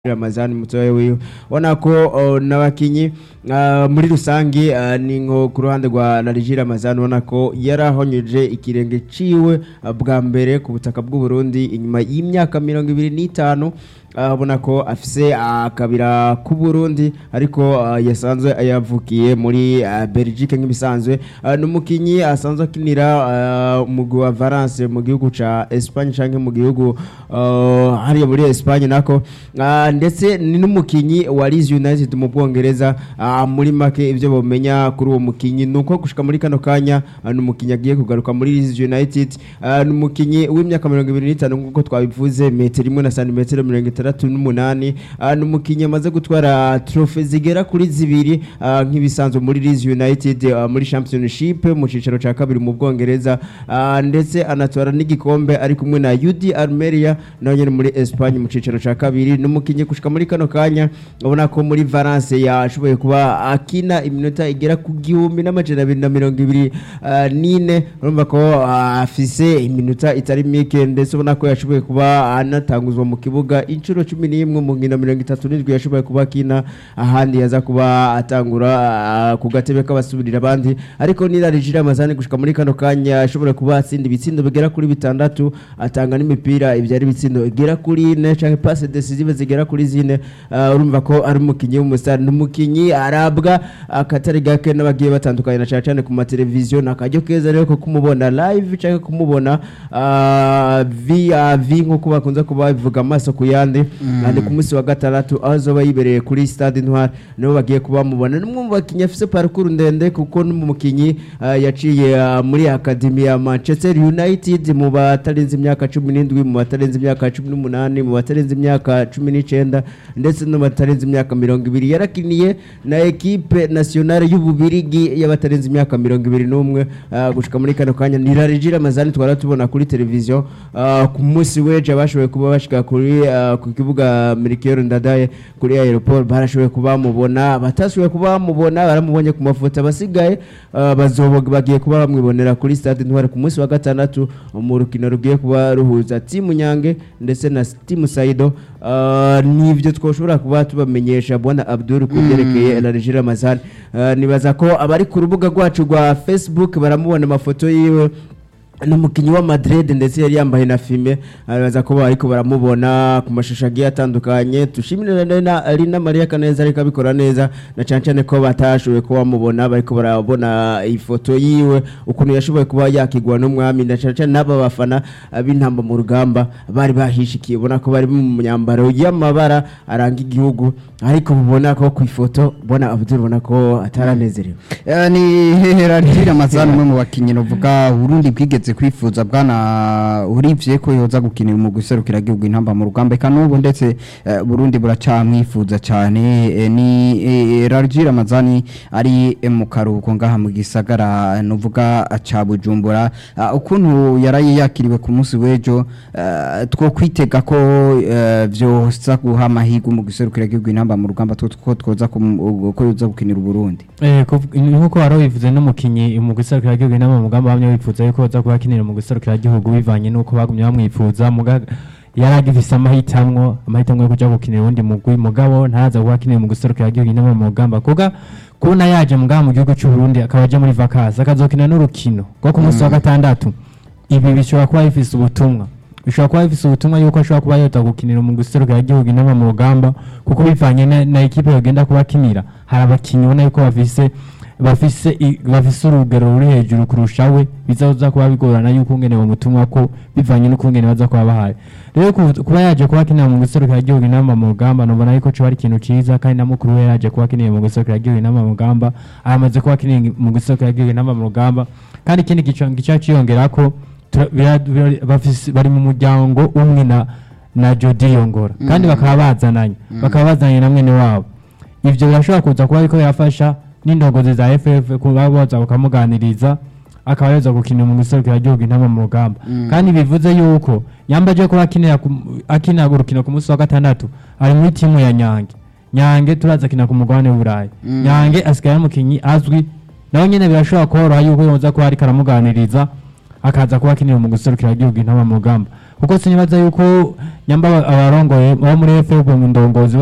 Ramazani mutoya wiwe ubona ko uh, n'abakinyi uh, muri rusangi uh, ni nko ku ruhande rwa Nariji Ramazani ubona ko yarahonyeje ikirenge ciwe uh, bwa mbere ku butaka bw'u Burundi inyuma y'imyaka mirongo ibiri n'itanu uh, ubona ko afise akabira uh, k'u Burundi ariko uh, yasanzwe yavukiye muri uh, Belgique nk'ibisanzwe uh, n'umukinyi asanzwe akinira uh, umugwi wa Valence mu gihugu ca Espagne canke mu gihugu uh, hariya muri Espagne nako uh, ndetse ni n'umukinyi wa Leeds United mu Bwongereza uh, muri make ivyo bomenya kuri uwo mukinyi nuko gushika muri kano kanya uh, n'umukinyi agiye kugaruka muri Leeds United uh, n'umukinyi w'imyaka 25 nkuko twabivuze metero imwe na santimetero 68 uh, n'umukinyi amaze gutwara trophy zigera kuri zibiri uh, nk'ibisanzwe muri Leeds United uh, muri Championship mu cicaro ca kabiri mu Bwongereza uh, ndetse anatwara n'igikombe ari kumwe na UD Almeria naho nyene muri Espagne mu cicaro ca kabiri n'umukinyi gushika muri kano kanya ubona ko muri Valence yashoboye kuba akina iminota igera ku gihumbi n'amajana abiri na mirongo ibiri uh, nine urumva ko uh, afise iminota itari mike ndetse ubona ko yashoboye kuba anatanguzwa mu kibuga inshuro cumi n'imwe mu nkino mirongo itatu n'indwi yashoboye kuba akina ahandi yaza kuba atangura uh, ku gatebe k'abasubirira abandi ariko nirarije amazani gushika muri kano kanya ashobora kuba atsinda ibitsindo bigera kuri bitandatu atanga n'imipira ibyari ibitsindo igera kuri ine canke passe decisive zigera kuri zine uh, urumva ko ari umukinyi w'umusitari n'umukinyi arabwa akatari gake n'abagiye batandukanye na cyane cyane ku mateleviziyo nakaryo keza rero ko kumubona live canke kumubona uh, via v nkuko bakunze kuba babivuga amaso ku yandi kandi ku munsi wa gatandatu aho azoba yibereye kuri stade intwari nibo bagiye kuba bamubona n'umwe mu bakinyi afise parcours ndende kuko n'umukinyi uh, yaciye uh, muri akademi ya Manchester United mu batarenze imyaka 17 mu batarenze imyaka 18 mu batarenze imyaka 19 ndetse no batarenze imyaka 20 yarakiniye na equipe nationale y'ububirigi y'abatarenze imyaka 21 uh, gushika muri kano kanya nirarejira amazani twara tubona kuri televiziyo uh, ku munsi weje abashoboye kuba bashika kuri uh, ku kibuga Melchior Ndadaye kuri aeroport barashoboye kuba bamubona batashoboye kuba bamubona baramubonye ku mafoto abasigaye uh, bazoboga bagiye kuba bamwibonera kuri stade ntware ku munsi wa gatandatu mu rukino rugiye kuba ruhuza timu Nyange ndetse na timu Saido uh, nivyo twoshobora kuba tubamenyesha bwana Abdul ku byerekeye mm. Larije Ramazan uh, nibaza ko abari ku rubuga rwacu rwa Facebook baramubona amafoto yiwe n'umukinyi wa Madrid ndetse yari yambaye na filme araza ko bariko baramubona ku mashusho agiye atandukanye tushimire na Alina Maria Kaneza ariko abikora neza na cyane cyane ko batashoboye kuba bamubona bariko barabona ifoto yiwe ukuntu yashoboye kuba yakigwa n'umwami na cyane cyane n'aba bafana b'intamba mu rugamba bari bahishikiye ubona ko bari mu myambaro y'amabara aranga igihugu ariko mubona ko ku ifoto bona Abdul ubona ko ataranezerewe ni hehera ntira mazana umwe mu bakinyi novuga Burundi bwigeze kwifuza bwana urivye ko yoza gukinira mu guserukira igihugu intamba mu rugamba eka n'ubu ndetse uh, Burundi buracamwifuza cyane e, ni e, Rarji Ramazani ari e, mu karuhuko ngaha mu gisagara novuga ca Bujumbura uh, ukuntu yaraye yakiriwe ku munsi wejo uh, two kwitega ko uh, vyosa guha amahigo mu guserukira igihugu intamba mu rugamba two ko twoza ko yoza gukinira Burundi eh nkuko waro bivuze n'umukinyi mu guserukira igihugu intamba mu rugamba bamwe bifuza yuko yoza kuba akinira mu guserukira igihugu bivanye nuko bagumye bamwifuza muga yaragifise amahitamwo amahitamwo yo kuja gukinira uwundi mugwi mugabo ntaza kuba akinira mu guserukira igihugu intamba mu rugamba kuga kubona yaje mugaha mu gihugu cy'u Burundi akaba aje muri vacances akazokina n'urukino rwo ku munsi wa gatandatu ibi bishobora kuba bifise ubutumwa bishobora kuba bifise ubutumwa yuko ashobora kuba yota gukinira mu guserukira igihugu intamba mu rugamba kuko bivanye na, na ekipe yogenda kuba akinira hari abakinyi ubona yuko bafise bafise bafise urugero ruri hejuru kurusha we bizaza kuba bigorana yuko ngene bamutumwa ko bivanye n'ukungene baza kuba bahaye rero kuba yaje kuba akinira mu guserukira igihugu inama mu rugamba nubona yuko cyo ari ikintu ciza kandi na mukuru we yaje kuba akinira mu guserukira igihugu inama mu rugamba aramaze kuba akinira mu guserukira igihugu inama mu rugamba kandi ikindi gica ciyongera ko bari mu muryango umwe na na Jody Yongora kandi bakaba bazananye bakaba bazanye na mwene wabo ivyo birashobora kuza kuba ariko yafasha n'indogozi za FF kuba boza bakamuganiriza akaba yoza gukinira mu guserukira igihugu intama mu rugamba kandi bivuze yuko yambaje kuba akinira akinira urukino ku munsi wa gatandatu ari muri timu ya Nyange Nyange turaza kina ku mugabane w'Uburayi Nyange asigaye umukinyi azwi nawe nyene birashobora koroha yuko yoza kuba ariko aramuganiriza akaza kuba akinira mu guserukira igihugu intama mu rugamba kuko sinibaza yuko nyamba aba- abarongoye abo muri FFB mu ndongozi